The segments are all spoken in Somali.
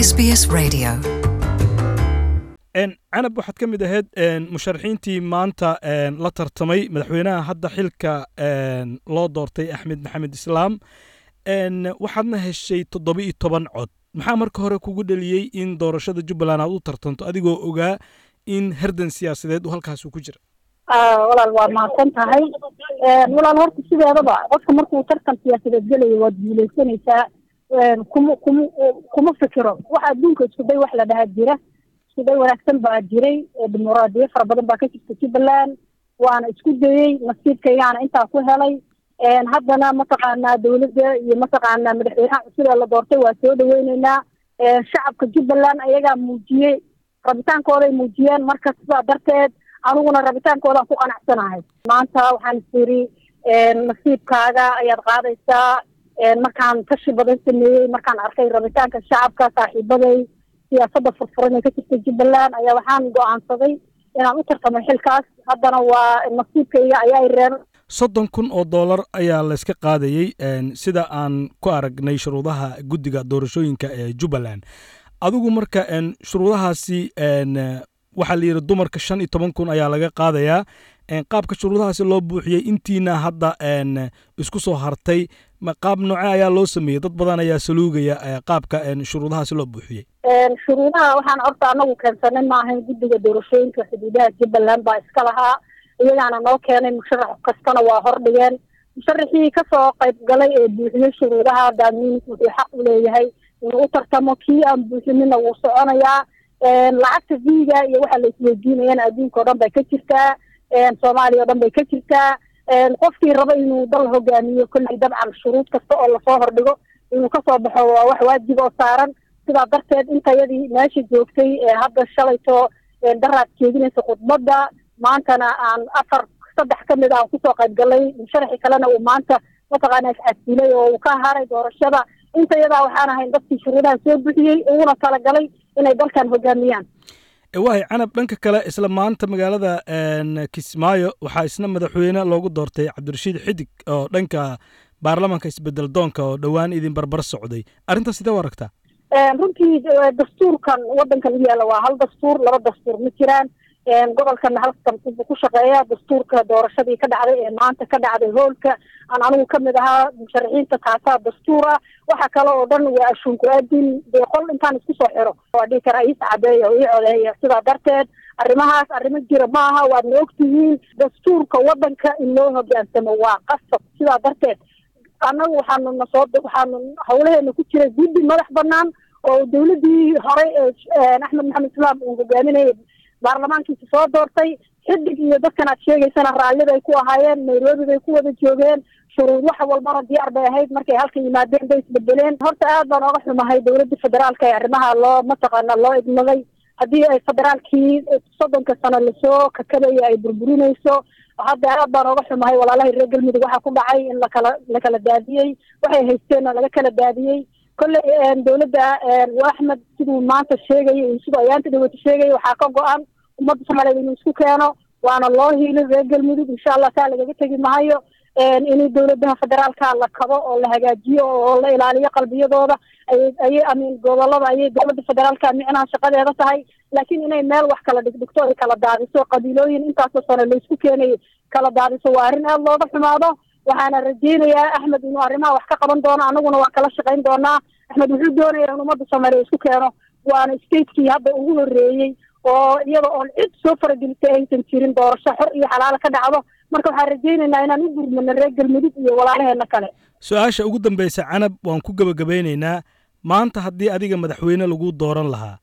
SBS Radio. canab waxaad ka mid ahayd musharaxiintii maanta la tartamay madaxweynaha hadda xilka loo doortay axmed maxamed islaam waxaadna heshay toddoba iyo toban cod maxaa marka hore kugu dheliyey in doorashada jubbaland aad u tartanto adigoo ogaa in herdan siyaasadeed uu halkaas ku jira walaal waa mahadsan tahay walaal horta sideedaba qofka markuu tartan siyaasadeed gelayo waad guuleysanaysaa kuma kuma kuma fikiro wax adduunka iskuday wax la dhahaa jira iskuday wanaagsan baa jiray dimuqraadiyo fara badan baa ka jirta jubbaland waana isku dayey nasiibkaygaana intaa ku helay haddana mataqaanaa dawladda iyo mataqaanaa madaxweynaha cusub ee la doortay waa soo dhaweyneynaa shacabka jubbaland ayagaa muujiyey rabitaankooday muujiyeen marka sidaa darteed aniguna rabitaankoodaan ku qanacsanahay maanta waxaan is yiri nasiibkaaga ayaad qaadaysaa markaan tashi badan sameeyey markaan arkay rabitaanka shacabka saaxiibaday siyaasadda furfuran ee ka jirta jubbaland ayaa waxaan go-aansaday inaan u tartamay xilkaas haddana waa nasiibkayga ayaa reer soddon kun oo dollar ayaa layska qaadayey sida aan ku aragnay shuruudaha guddiga doorashooyinka ee jubbaland adigu marka shuruudahaasi waxaa la yidhi dumarka shan iyo toban kun ayaa laga qaadayaa qaabka shuruudahaasi loo buuxiyey intiina hadda isku soo hartay qaab nooce ayaa loo sameeyey dad badan ayaa saluugaya qaabka shuruudahaasi loo buuxiyey shuruudaha waxaan horta anagu keensanay maahayn guddiga doorashooyinka xuduudaha jubbaland baa iska lahaa iyagaana noo keenay musharax kastana waa hordhigeen musharaxii kasoo qayb galay ee buuxiyey shuruudaha daamiin wuxuu xaq u leeyahay inuu u tartamo kii aan buuxinina wuu soconayaa lacagta viga iyo waxa la isweydiinayana adduunka o dhan bay ka jirtaa soomaaliya o dhan bay ka jirtaa qofkii raba inuu dal hogaamiyo kolley dabcan shuruud kasta oo lasoo hordhigo inuu kasoo baxo waa wax waajib oo saaran sidaa darteed intayadii meesha joogtay hadda shalayto daraad jeedinaysa khudbadda maantana aan afar saddex ka mid aan kusoo qayb galay musharaxi kalena uu maanta mataqaana iscasilay oo uu ka haray doorashada intayadaa waxaan ahayn dadkii shuruudaha soo buxiyey uguna talagalay inay dalkan hogaamiyaan waay canab dhanka kale isla maanta magaalada kismaayo waxaa isna madaxweyne loogu doortay cabdirashiid xidig oo dhanka baarlamaanka isbedel doonka oo dhowaan idin barbar socday arrintaas sidee u aragtaa runtii dastuurkan waddankan u yaalla waa hal dastuur laba dastuur ma jiraan gobolkana halkan ku shaqeeya dastuurka doorashadii ka dhacday ee maanta ka dhacday hoolka aan anigu kamid ahaa musharaxiinta taasaa dastuur ah waxa kale oo dhan waa ashuunku aadin dee qol intaan isku soo xiro waa dhihi karaa iis cadeeya oo ii codeeya sidaa darteed arrimahaas arrimo jira ma aha waadna ogtihiin dastuurka waddanka in loo hogaansamo waa qasab sidaa darteed annagu waxaanu nasoo waxaanu hawlaheena ku jira guddi madax banaan oo dawladdii horey ee axmed maxamed islaam uu hogaaminayay baarlamaankiisa soo doortay xidig iyo dadkan aad sheegaysana raalli bay ku ahaayeen nairobi bay ku wada joogeen shuruud wax walbana diyaar bay ahayd markay halka yimaadeen bay isbedeleen horta aad baan ooga xumahay dawladda federaalka ee arrimaha loo mataqaana loo idmaday haddii ay federaalkii soddonka sano lasoo kakabaya ay burburinayso hadda aad baan ooga xumahay walaalahay reer galmudug waxaa ku dhacay in lakala lakala daadiyey waxay haysteenna laga kala daadiyey kolley dawladda axmed siduu maanta sheegaya iyo siduu ayaanta dhawata sheegaya waxaa ka go-an ummadda soomaaliyeed inuu isku keeno waana loo hiilin reer galmudug insha allah taa lagaga tegi mahayo in dawladaha federaalka la kabo oo la hagaajiyo oo la ilaaliyo qalbiyadooda ayay amin gobolada ayay dowladda federaalka micnaha shaqadeeda tahay laakiin inay meel wax kala dhigdhigto ay kala daadiso qabiilooyin intaasoo sano laysku keenay kala daadiso waa arrin aada looga xumaado waxaana rajeynayaa axmed inuu arrimaha wax ka qaban doono anaguna waa kala shaqayn doonaa axmed wuxuu doonaya in ummadda soomaaliya isku keeno waana statekii hadda ugu horreeyey oo iyada oon cid soo faragelisay aysan jirin doorasho xor iyo xalaalo ka dhacdo marka waxaan rajeynaynaa inaan u gurmano reer galmudug iyo walaalaheena kale su-aasha ugu dambaysa canab waan ku gebagabeynaynaa maanta haddii adiga madaxweyne lagu dooran lahaa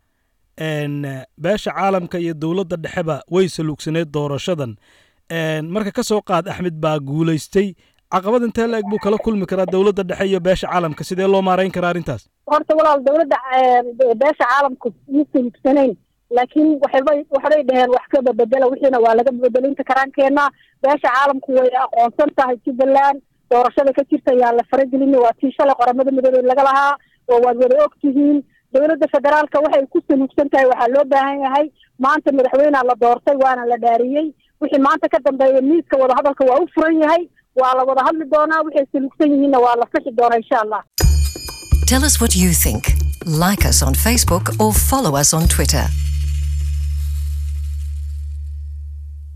beesha caalamka iyo dowladda dhexeba way saluugsaneed doorashadan marka ka soo qaad axmed baa guulaystay caqabad intee la-eg buu kala kulmi karaa dowladda dhexe iyo beesha caalamka sidee loo maarayn karaa arrintaas horta walaal dawladda beesha caalamku ma saluugsanayn laakiin waxbay waxbay dheheen wax ka babedela wixiina waa laga bedelinta karaankeenna beesha caalamku way aqoonsan tahay jubbaland doorashada ka jirta ayaa la faragelina waa tii shalay qoramada midoobey laga lahaa oo waad wada og tihiin dowladda federaalka waxay ku saluugsan tahay waxaa loo baahan yahay maanta madaxweynea la doortay waana la dhaariyey wixii maanta ka dambeeya miiska wadahadalka waa u furan yahay waa la wada hadli doonaa waxay saluugsan yihiinna waa la fixi doonaa insha allah Tell us what you think. Like us on Facebook or follow us on Twitter.